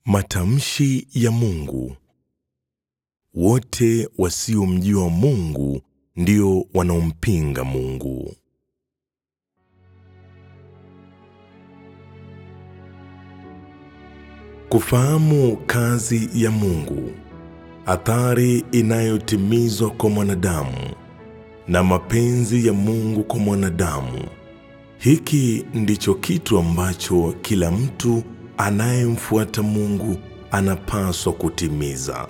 Matamshi ya Mungu. Wote wasiomjua Mungu ndio wanaompinga Mungu. Kufahamu kazi ya Mungu, athari inayotimizwa kwa mwanadamu na mapenzi ya Mungu kwa mwanadamu. Hiki ndicho kitu ambacho kila mtu anayemfuata Mungu anapaswa kutimiza.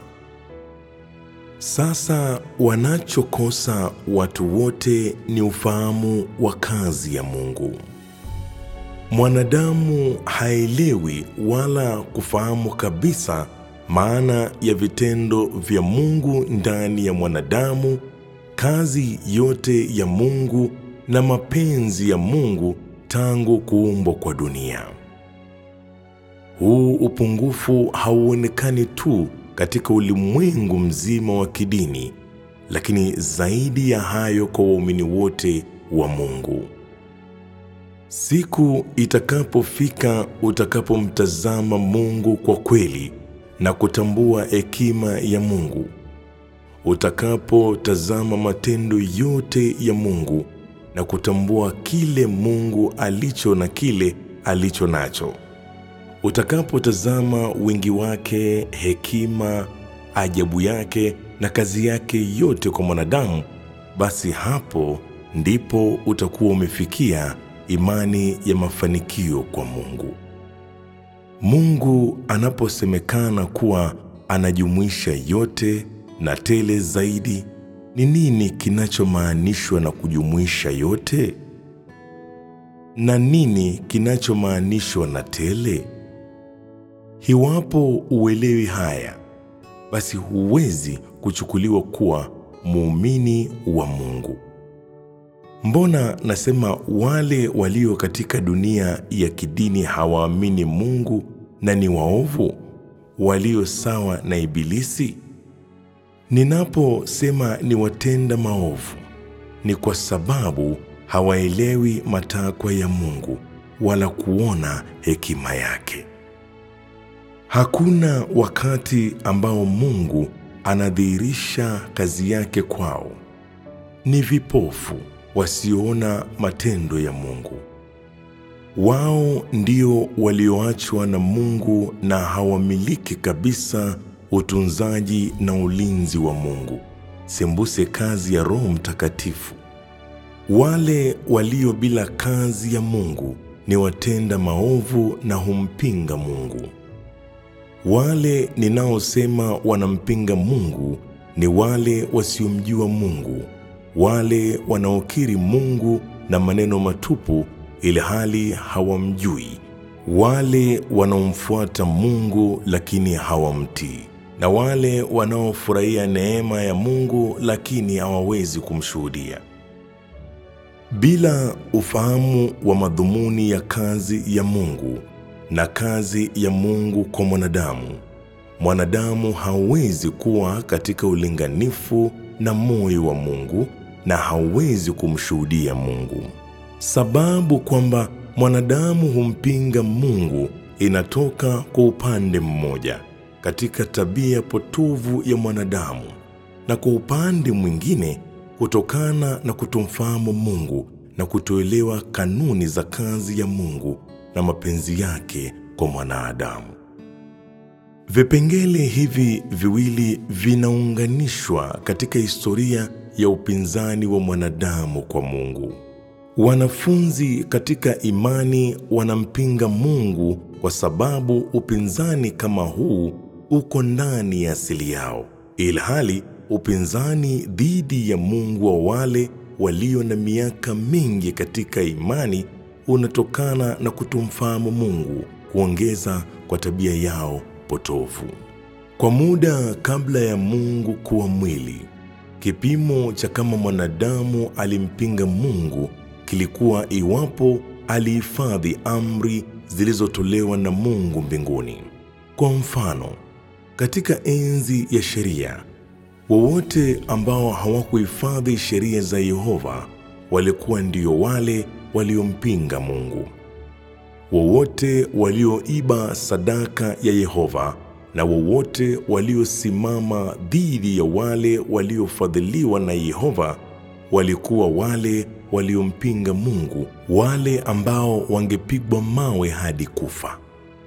Sasa wanachokosa watu wote ni ufahamu wa kazi ya Mungu. Mwanadamu haelewi wala kufahamu kabisa maana ya vitendo vya Mungu ndani ya mwanadamu, kazi yote ya Mungu na mapenzi ya Mungu tangu kuumbwa kwa dunia. Huu upungufu hauonekani tu katika ulimwengu mzima wa kidini, lakini zaidi ya hayo kwa waumini wote wa Mungu. Siku itakapofika utakapomtazama Mungu kwa kweli na kutambua hekima ya Mungu, utakapotazama matendo yote ya Mungu na kutambua kile Mungu alicho na kile alicho nacho, utakapotazama wingi wake, hekima, ajabu yake na kazi yake yote kwa mwanadamu, basi hapo ndipo utakuwa umefikia imani ya mafanikio kwa Mungu. Mungu anaposemekana kuwa anajumuisha yote na tele zaidi, ni nini kinachomaanishwa na kujumuisha yote? Na nini kinachomaanishwa na tele? Iwapo uelewi haya, basi huwezi kuchukuliwa kuwa muumini wa Mungu. Mbona nasema wale walio katika dunia ya kidini hawaamini Mungu na ni waovu, walio sawa na Ibilisi? Ninaposema ni watenda maovu, ni kwa sababu hawaelewi matakwa ya Mungu wala kuona hekima yake. Hakuna wakati ambao Mungu anadhihirisha kazi yake kwao. Ni vipofu wasioona matendo ya Mungu. Wao ndio walioachwa na Mungu na hawamiliki kabisa utunzaji na ulinzi wa Mungu, sembuse kazi ya Roho Mtakatifu. Wale walio bila kazi ya Mungu ni watenda maovu na humpinga Mungu. Wale ninaosema wanampinga Mungu ni wale wasiomjua Mungu, wale wanaokiri Mungu na maneno matupu ili hali hawamjui, wale wanaomfuata Mungu lakini hawamtii, na wale wanaofurahia neema ya Mungu lakini hawawezi kumshuhudia. Bila ufahamu wa madhumuni ya kazi ya Mungu na kazi ya Mungu kwa mwanadamu, mwanadamu hawezi kuwa katika ulinganifu na moyo wa Mungu na hawezi kumshuhudia Mungu. Sababu kwamba mwanadamu humpinga Mungu inatoka kwa upande mmoja katika tabia potovu ya mwanadamu, na kwa upande mwingine kutokana na kutomfahamu Mungu na kutoelewa kanuni za kazi ya Mungu na mapenzi yake kwa mwanadamu. Vipengele hivi viwili vinaunganishwa katika historia ya upinzani wa mwanadamu kwa Mungu. Wanafunzi katika imani wanampinga Mungu kwa sababu upinzani kama huu uko ndani ya asili yao, ilhali upinzani dhidi ya Mungu wa wale walio na miaka mingi katika imani unatokana na kutomfahamu Mungu, kuongeza kwa tabia yao potofu. Kwa muda kabla ya Mungu kuwa mwili, kipimo cha kama mwanadamu alimpinga Mungu kilikuwa iwapo alihifadhi amri zilizotolewa na Mungu mbinguni. Kwa mfano, katika enzi ya sheria, wowote ambao hawakuhifadhi sheria za Yehova walikuwa ndio wale waliompinga Mungu. wowote walioiba sadaka ya Yehova na wowote waliosimama dhidi ya wale waliofadhiliwa na Yehova walikuwa wale waliompinga Mungu, wale ambao wangepigwa mawe hadi kufa.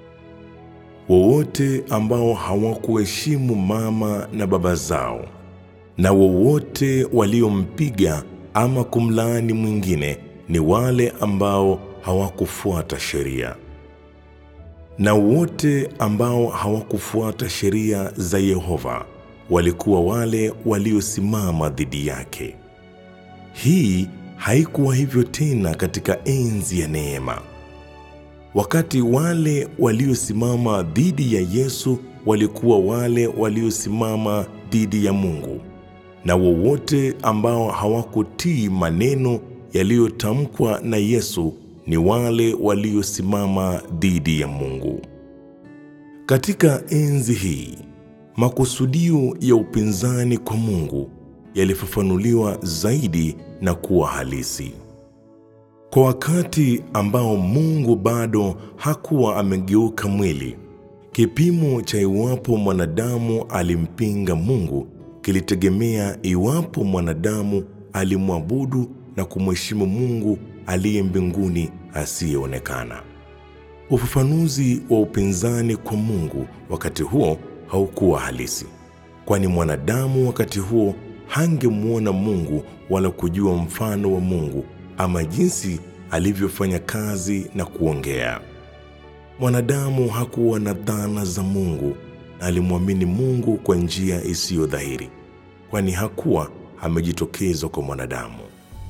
Wowote ambao hawakuheshimu mama na baba zao, na wowote waliompiga ama kumlaani mwingine ni wale ambao hawakufuata sheria. Na wote ambao hawakufuata sheria za Yehova walikuwa wale waliosimama dhidi yake. Hii haikuwa hivyo tena katika enzi ya neema. Wakati wale waliosimama dhidi ya Yesu walikuwa wale waliosimama dhidi ya Mungu, na wowote ambao hawakutii maneno yaliyotamkwa na Yesu ni wale waliosimama dhidi ya Mungu. Katika enzi hii, makusudio ya upinzani kwa Mungu yalifafanuliwa zaidi na kuwa halisi. Kwa wakati ambao Mungu bado hakuwa amegeuka mwili, kipimo cha iwapo mwanadamu alimpinga Mungu kilitegemea iwapo mwanadamu alimwabudu na kumheshimu Mungu aliye mbinguni asiyeonekana. Ufafanuzi wa upinzani kwa Mungu wakati huo haukuwa halisi, kwani mwanadamu wakati huo hangemwona Mungu wala kujua mfano wa Mungu ama jinsi alivyofanya kazi na kuongea. Mwanadamu hakuwa na dhana za Mungu na alimwamini Mungu kwa njia isiyo dhahiri, kwani hakuwa amejitokeza kwa mwanadamu.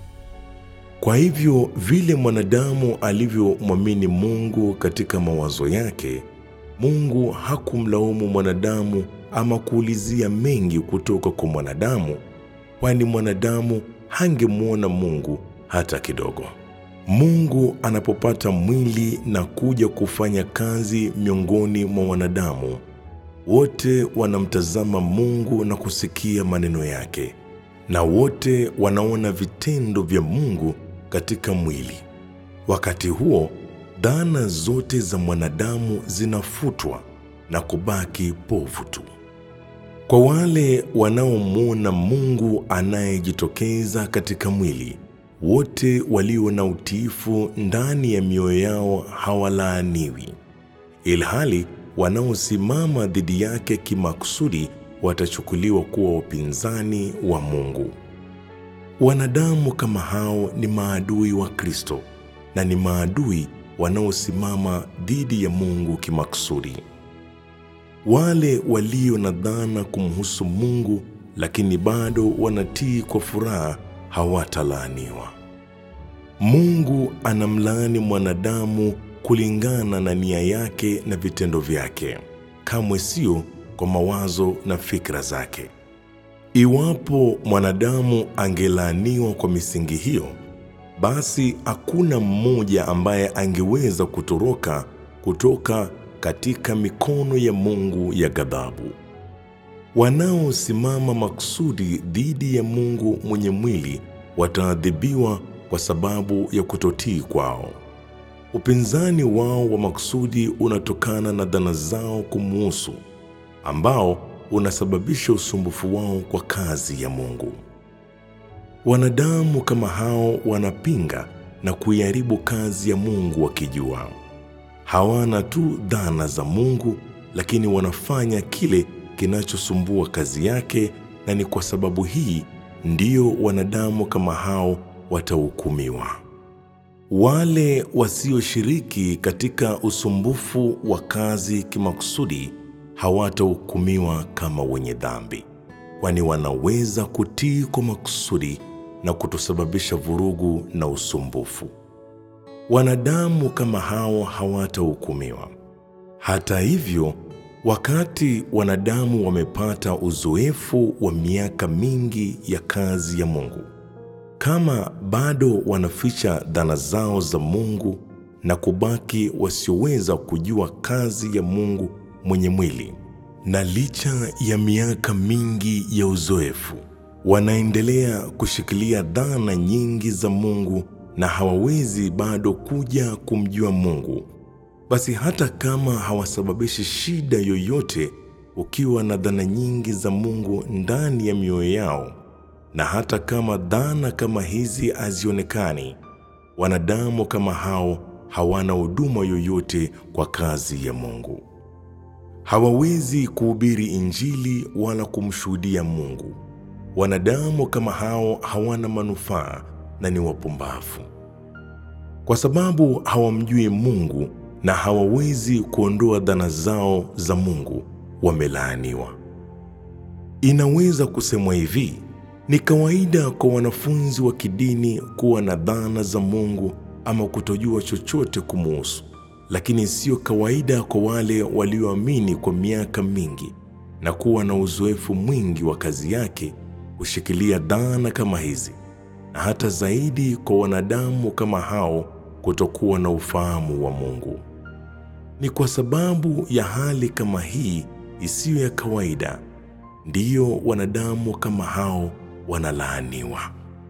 Kwa hivyo vile mwanadamu alivyomwamini Mungu katika mawazo yake, Mungu hakumlaumu mwanadamu ama kuulizia mengi kutoka kwa mwanadamu, kwani mwanadamu hangemwona Mungu hata kidogo. Mungu anapopata mwili na kuja kufanya kazi miongoni mwa wanadamu, wote wanamtazama Mungu na kusikia maneno yake, na wote wanaona vitendo vya Mungu katika mwili. Wakati huo, dhana zote za mwanadamu zinafutwa na kubaki povu tu. Kwa wale wanaomwona Mungu anayejitokeza katika mwili, wote walio na utiifu ndani ya mioyo yao hawalaaniwi, ilhali wanaosimama dhidi yake kimakusudi watachukuliwa kuwa wapinzani wa Mungu. Wanadamu kama hao ni maadui wa Kristo na ni maadui wanaosimama dhidi ya Mungu kimakusudi. Wale walio na dhana kumhusu Mungu lakini bado wanatii kwa furaha hawatalaaniwa. Mungu anamlaani mwanadamu kulingana na nia yake na vitendo vyake, kamwe sio kwa mawazo na fikra zake. Iwapo mwanadamu angelaaniwa kwa misingi hiyo, basi hakuna mmoja ambaye angeweza kutoroka kutoka katika mikono ya Mungu ya ghadhabu. Wanaosimama makusudi dhidi ya Mungu mwenye mwili wataadhibiwa kwa sababu ya kutotii kwao. Upinzani wao wa makusudi unatokana na dhana zao kumuhusu, ambao unasababisha usumbufu wao kwa kazi ya Mungu. Wanadamu kama hao wanapinga na kuiharibu kazi ya Mungu wakijua. Hawana tu dhana za Mungu, lakini wanafanya kile kinachosumbua kazi yake, na ni kwa sababu hii ndiyo wanadamu kama hao watahukumiwa. Wale wasioshiriki katika usumbufu wa kazi kimakusudi hawatahukumiwa kama wenye dhambi, kwani wanaweza kutii kwa makusudi na kutosababisha vurugu na usumbufu. Wanadamu kama hao hawatahukumiwa. Hata hivyo, wakati wanadamu wamepata uzoefu wa miaka mingi ya kazi ya Mungu, kama bado wanaficha dhana zao za Mungu na kubaki wasioweza kujua kazi ya Mungu mwenye mwili, na licha ya miaka mingi ya uzoefu, wanaendelea kushikilia dhana nyingi za Mungu na hawawezi bado kuja kumjua Mungu, basi hata kama hawasababishi shida yoyote, ukiwa na dhana nyingi za Mungu ndani ya mioyo yao, na hata kama dhana kama hizi hazionekani, wanadamu kama hao hawana huduma yoyote kwa kazi ya Mungu. Hawawezi kuhubiri Injili wala kumshuhudia Mungu. Wanadamu kama hao hawana manufaa na ni wapumbavu, kwa sababu hawamjui Mungu na hawawezi kuondoa dhana zao za Mungu. Wamelaaniwa. Inaweza kusemwa hivi: ni kawaida kwa wanafunzi wa kidini kuwa na dhana za Mungu ama kutojua chochote kumuhusu, lakini siyo kawaida kwa wale walioamini kwa miaka mingi na kuwa na uzoefu mwingi wa kazi yake kushikilia dhana kama hizi, na hata zaidi kwa wanadamu kama hao kutokuwa na ufahamu wa Mungu. Ni kwa sababu ya hali kama hii isiyo ya kawaida ndiyo wanadamu kama hao wanalaaniwa.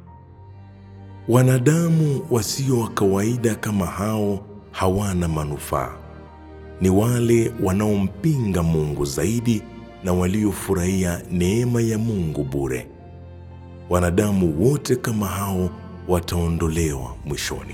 Wanadamu wasio wa kawaida kama hao hawana manufaa. Ni wale wanaompinga Mungu zaidi na waliofurahia neema ya Mungu bure. Wanadamu wote kama hao wataondolewa mwishoni.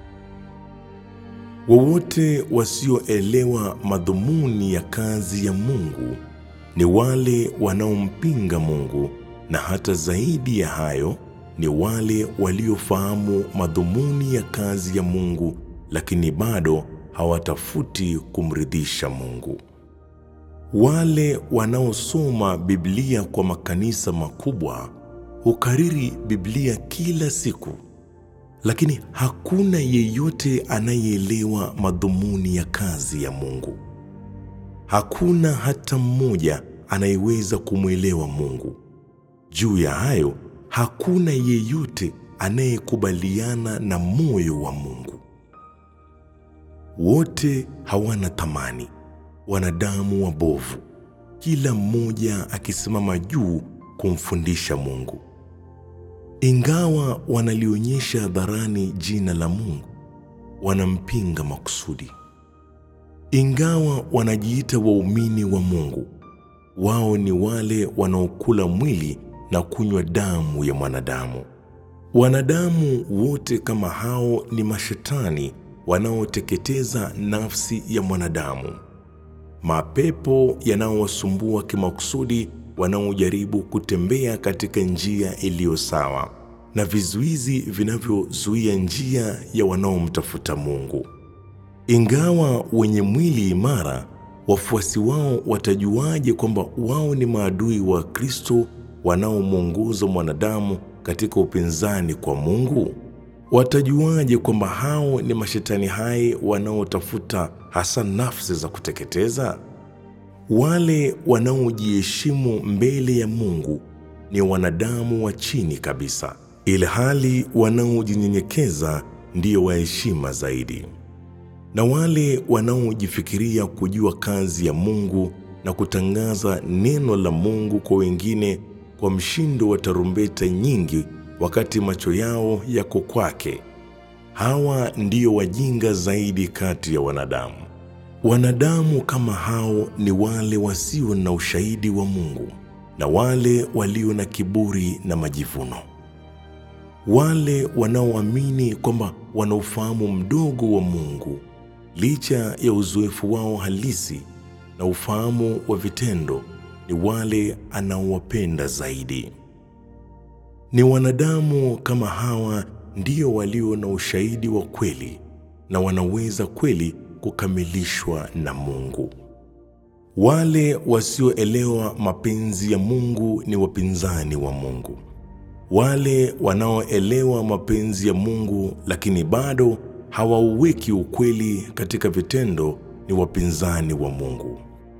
Wowote wasioelewa madhumuni ya kazi ya Mungu ni wale wanaompinga Mungu, na hata zaidi ya hayo ni wale waliofahamu madhumuni ya kazi ya Mungu, lakini bado hawatafuti kumridhisha Mungu. Wale wanaosoma Biblia kwa makanisa makubwa hukariri Biblia kila siku, lakini hakuna yeyote anayeelewa madhumuni ya kazi ya Mungu. Hakuna hata mmoja anayeweza kumwelewa Mungu. Juu ya hayo, hakuna yeyote anayekubaliana na moyo wa Mungu. Wote hawana thamani, wanadamu wabovu, kila mmoja akisimama juu kumfundisha Mungu. Ingawa wanalionyesha hadharani jina la Mungu, wanampinga makusudi. Ingawa wanajiita waumini wa Mungu, wao ni wale wanaokula mwili na kunywa damu ya mwanadamu. Wanadamu wote kama hao ni mashetani wanaoteketeza nafsi ya mwanadamu, mapepo yanaowasumbua kimakusudi, wanaojaribu kutembea katika njia iliyo sawa, na vizuizi vinavyozuia njia ya wanaomtafuta Mungu. Ingawa wenye mwili imara, wafuasi wao watajuaje kwamba wao ni maadui wa Kristo wanaomwongoza mwanadamu katika upinzani kwa Mungu? Watajuaje kwamba hao ni mashetani hai wanaotafuta hasa nafsi za kuteketeza? Wale wanaojiheshimu mbele ya Mungu ni wanadamu wa chini kabisa, ilhali wanaojinyenyekeza ndiyo waheshima zaidi. Na wale wanaojifikiria kujua kazi ya Mungu na kutangaza neno la Mungu kwa wengine kwa mshindo wa tarumbeta nyingi wakati macho yao yako kwake, hawa ndio wajinga zaidi kati ya wanadamu. Wanadamu kama hao ni wale wasio na ushahidi wa Mungu na wale walio na kiburi na majivuno, wale wanaoamini kwamba wana ufahamu mdogo wa Mungu licha ya uzoefu wao halisi na ufahamu wa vitendo, ni wale anaowapenda zaidi. Ni wanadamu kama hawa ndio walio na ushahidi wa kweli na wanaweza kweli kukamilishwa na Mungu. Wale wasioelewa mapenzi ya Mungu ni wapinzani wa Mungu. Wale wanaoelewa mapenzi ya Mungu lakini bado hawauweki ukweli katika vitendo ni wapinzani wa Mungu.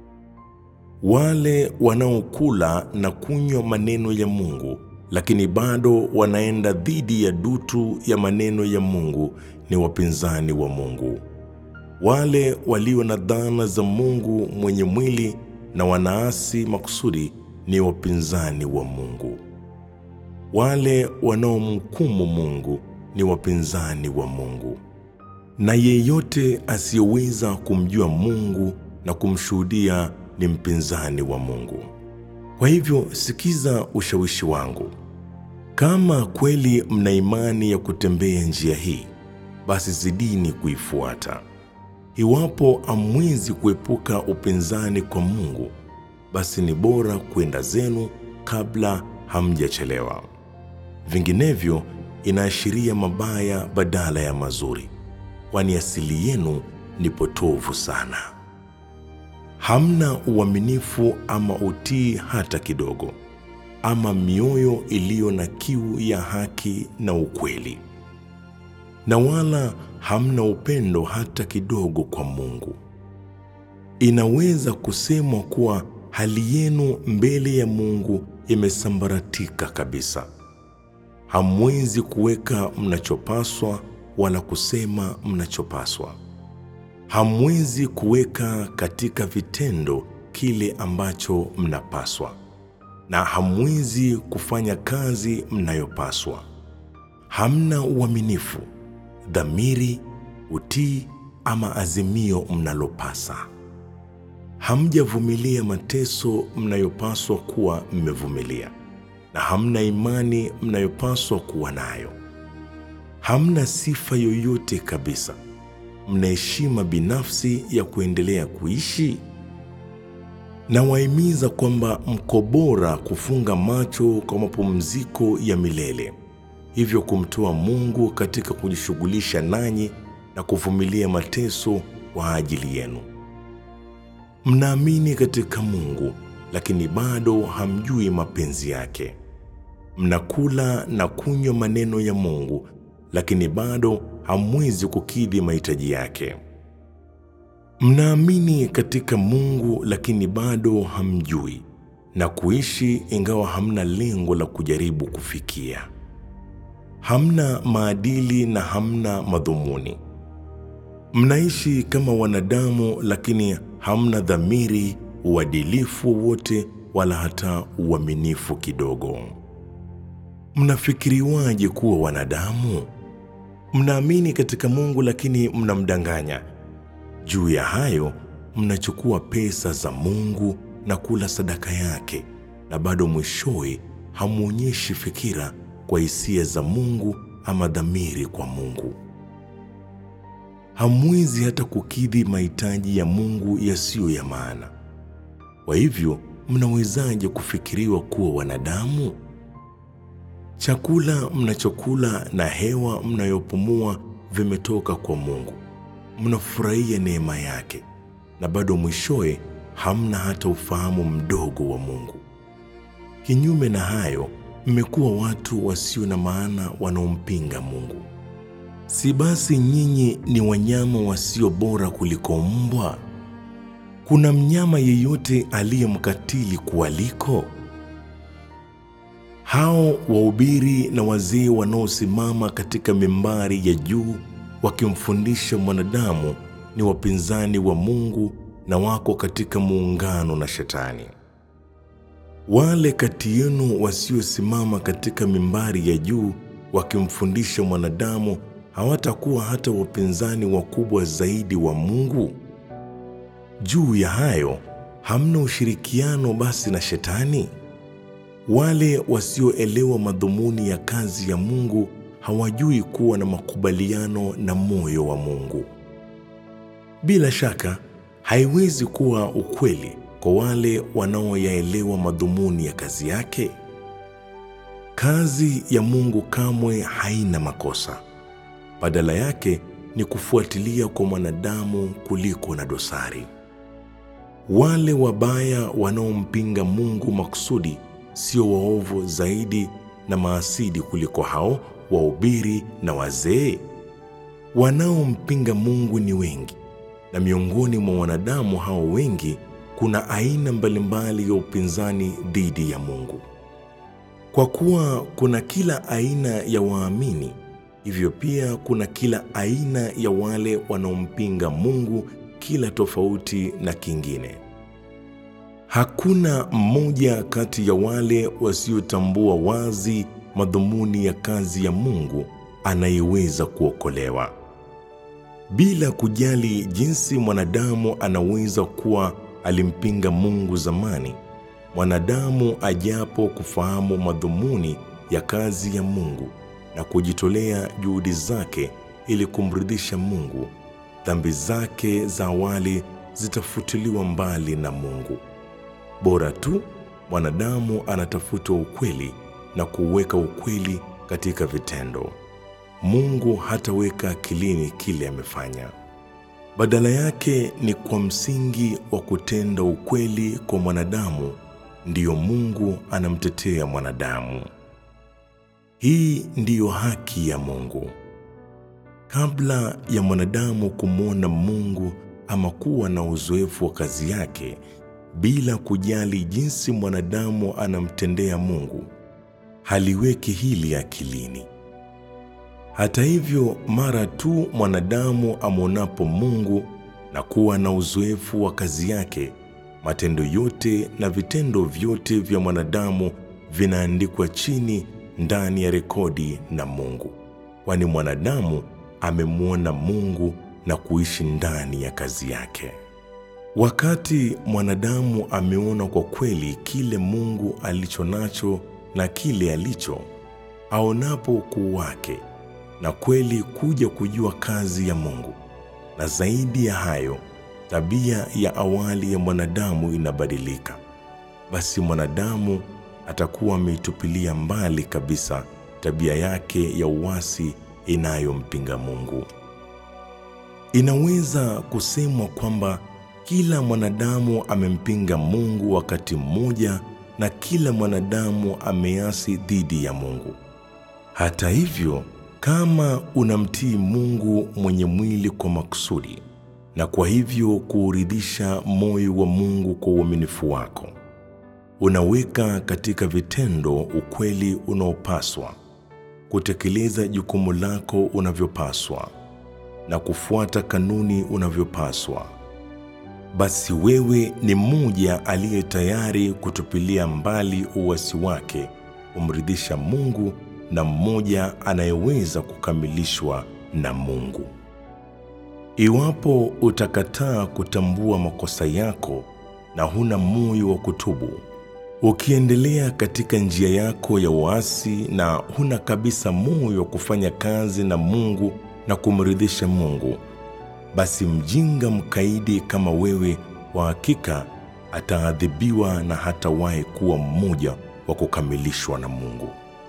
Wale wanaokula na kunywa maneno ya Mungu lakini bado wanaenda dhidi ya dutu ya maneno ya Mungu ni wapinzani wa Mungu. Wale walio na dhana za Mungu mwenye mwili na wanaasi makusudi ni wapinzani wa Mungu. Wale wanaomhukumu Mungu ni wapinzani wa Mungu. na yeyote asiyeweza kumjua Mungu na kumshuhudia ni mpinzani wa Mungu. Kwa hivyo sikiza ushawishi wangu. Kama kweli mna imani ya kutembea njia hii, basi zidini kuifuata. Iwapo hamwezi kuepuka upinzani kwa Mungu, basi ni bora kwenda zenu kabla hamjachelewa. Vinginevyo inaashiria mabaya badala ya mazuri, kwani asili yenu ni potovu sana. Hamna uaminifu ama utii hata kidogo, ama mioyo iliyo na kiu ya haki na ukweli, na wala hamna upendo hata kidogo kwa Mungu. Inaweza kusemwa kuwa hali yenu mbele ya Mungu imesambaratika kabisa. Hamwezi kuweka mnachopaswa wala kusema mnachopaswa. Hamwezi kuweka katika vitendo kile ambacho mnapaswa, na hamwezi kufanya kazi mnayopaswa. Hamna uaminifu, dhamiri, utii ama azimio mnalopasa. Hamjavumilia mateso mnayopaswa kuwa mmevumilia, na hamna imani mnayopaswa kuwa nayo. Hamna sifa yoyote kabisa. Mna heshima binafsi ya kuendelea kuishi. Nawahimiza kwamba mko bora kufunga macho kwa mapumziko ya milele, hivyo kumtoa Mungu katika kujishughulisha nanyi na kuvumilia mateso kwa ajili yenu. Mnaamini katika Mungu, lakini bado hamjui mapenzi yake. Mnakula na kunywa maneno ya Mungu, lakini bado hamwezi kukidhi mahitaji yake. Mnaamini katika Mungu, lakini bado hamjui na kuishi, ingawa hamna lengo la kujaribu kufikia. Hamna maadili na hamna madhumuni. Mnaishi kama wanadamu, lakini hamna dhamiri, uadilifu wowote, wala hata uaminifu kidogo. Mnafikiriwaje kuwa wanadamu? Mnaamini katika Mungu, lakini mnamdanganya. Juu ya hayo, mnachukua pesa za Mungu na kula sadaka yake, na bado mwishowe hamwonyeshi fikira kwa hisia za Mungu ama dhamiri kwa Mungu. Hamwezi hata kukidhi mahitaji ya Mungu yasiyo ya maana. Kwa hivyo, mnawezaje kufikiriwa kuwa wanadamu? Chakula mnachokula na hewa mnayopumua vimetoka kwa Mungu. Mnafurahia neema yake, na bado mwishowe hamna hata ufahamu mdogo wa Mungu. Kinyume na hayo, mmekuwa watu wasio na maana wanaompinga Mungu. Si basi nyinyi ni wanyama wasio bora kuliko mbwa? Kuna mnyama yeyote aliye mkatili kuwaliko? Hao wahubiri na wazee wanaosimama katika mimbari ya juu wakimfundisha mwanadamu ni wapinzani wa Mungu na wako katika muungano na Shetani. Wale kati yenu wasiosimama katika mimbari ya juu wakimfundisha mwanadamu hawatakuwa hata wapinzani wakubwa zaidi wa Mungu? Juu ya hayo, hamna ushirikiano basi na Shetani? Wale wasioelewa madhumuni ya kazi ya Mungu hawajui kuwa na makubaliano na moyo wa Mungu. Bila shaka, haiwezi kuwa ukweli kwa wale wanaoyaelewa madhumuni ya kazi yake. Kazi ya Mungu kamwe haina makosa. Badala yake ni kufuatilia kwa mwanadamu kuliko na dosari. Wale wabaya wanaompinga Mungu makusudi sio waovu zaidi na maasidi kuliko hao wahubiri na wazee? Wanaompinga Mungu ni wengi, na miongoni mwa wanadamu hao wengi kuna aina mbalimbali ya upinzani dhidi ya Mungu. Kwa kuwa kuna kila aina ya waamini, hivyo pia kuna kila aina ya wale wanaompinga Mungu, kila tofauti na kingine. Hakuna mmoja kati ya wale wasiotambua wazi madhumuni ya kazi ya Mungu anayeweza kuokolewa. bila kujali jinsi mwanadamu anaweza kuwa alimpinga Mungu zamani. Mwanadamu ajapo kufahamu madhumuni ya kazi ya Mungu na kujitolea juhudi zake ili kumridhisha Mungu, dhambi zake za awali zitafutiliwa mbali na Mungu. Bora tu mwanadamu anatafuta ukweli na kuweka ukweli katika vitendo. Mungu hataweka akilini kile amefanya. Badala yake ni kwa msingi wa kutenda ukweli kwa mwanadamu ndiyo Mungu anamtetea mwanadamu. Hii ndiyo haki ya Mungu. Kabla ya mwanadamu kumwona Mungu ama kuwa na uzoefu wa kazi yake, bila kujali jinsi mwanadamu anamtendea Mungu, haliweki hili akilini. Hata hivyo, mara tu mwanadamu amwonapo Mungu na kuwa na uzoefu wa kazi yake, matendo yote na vitendo vyote vya mwanadamu vinaandikwa chini ndani ya rekodi na Mungu, kwani mwanadamu amemwona Mungu na kuishi ndani ya kazi yake. Wakati mwanadamu ameona kwa kweli kile Mungu alicho nacho na kile alicho, aonapo ukuu wake na kweli kuja kujua kazi ya Mungu, na zaidi ya hayo, tabia ya awali ya mwanadamu inabadilika, basi mwanadamu atakuwa ameitupilia mbali kabisa tabia yake ya uasi inayompinga Mungu. Inaweza kusemwa kwamba kila mwanadamu amempinga Mungu wakati mmoja na kila mwanadamu ameasi dhidi ya Mungu. Hata hivyo, kama unamtii Mungu mwenye mwili kwa makusudi na kwa hivyo kuuridhisha moyo wa Mungu kwa uaminifu wako, unaweka katika vitendo ukweli unaopaswa, kutekeleza jukumu lako unavyopaswa na kufuata kanuni unavyopaswa, basi wewe ni mmoja aliye tayari kutupilia mbali uasi wake kumridhisha Mungu na mmoja anayeweza kukamilishwa na Mungu. Iwapo utakataa kutambua makosa yako na huna moyo wa kutubu, ukiendelea katika njia yako ya uasi na huna kabisa moyo wa kufanya kazi na Mungu na kumridhisha Mungu, basi mjinga mkaidi kama wewe kwa hakika ataadhibiwa na hatawahi kuwa mmoja wa kukamilishwa na Mungu.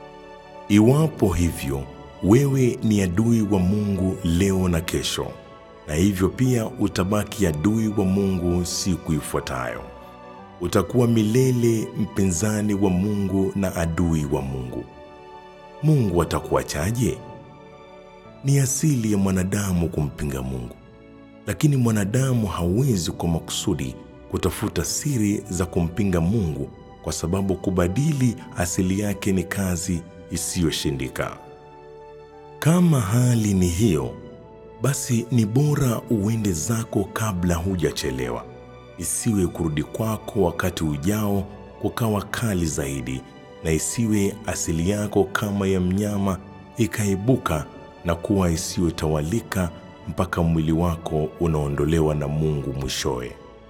Iwapo hivyo, wewe ni adui wa Mungu leo na kesho, na hivyo pia utabaki adui wa Mungu siku ifuatayo. Utakuwa milele mpinzani wa Mungu na adui wa Mungu. Mungu atakuachaje? Ni asili ya mwanadamu kumpinga Mungu, lakini mwanadamu hawezi kwa makusudi kutafuta siri za kumpinga Mungu, kwa sababu kubadili asili yake ni kazi isiyoshindika. Kama hali ni hiyo, basi ni bora uende zako kabla hujachelewa, isiwe kurudi kwako wakati ujao kukawa kali zaidi, na isiwe asili yako kama ya mnyama ikaibuka na kuwa isiyotawalika mpaka mwili wako unaondolewa na Mungu mwishowe.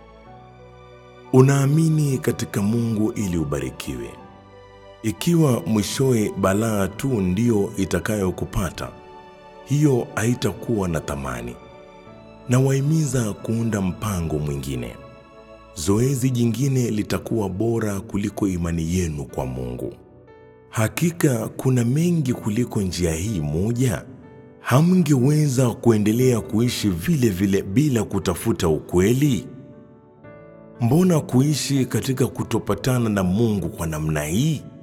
Unaamini katika Mungu ili ubarikiwe. Ikiwa mwishowe balaa tu ndiyo itakayokupata, hiyo haitakuwa na thamani. Na wahimiza kuunda mpango mwingine. Zoezi jingine litakuwa bora kuliko imani yenu kwa Mungu. Hakika kuna mengi kuliko njia hii moja. Hamngeweza kuendelea kuishi vile vile bila kutafuta ukweli? Mbona kuishi katika kutopatana na Mungu kwa namna hii?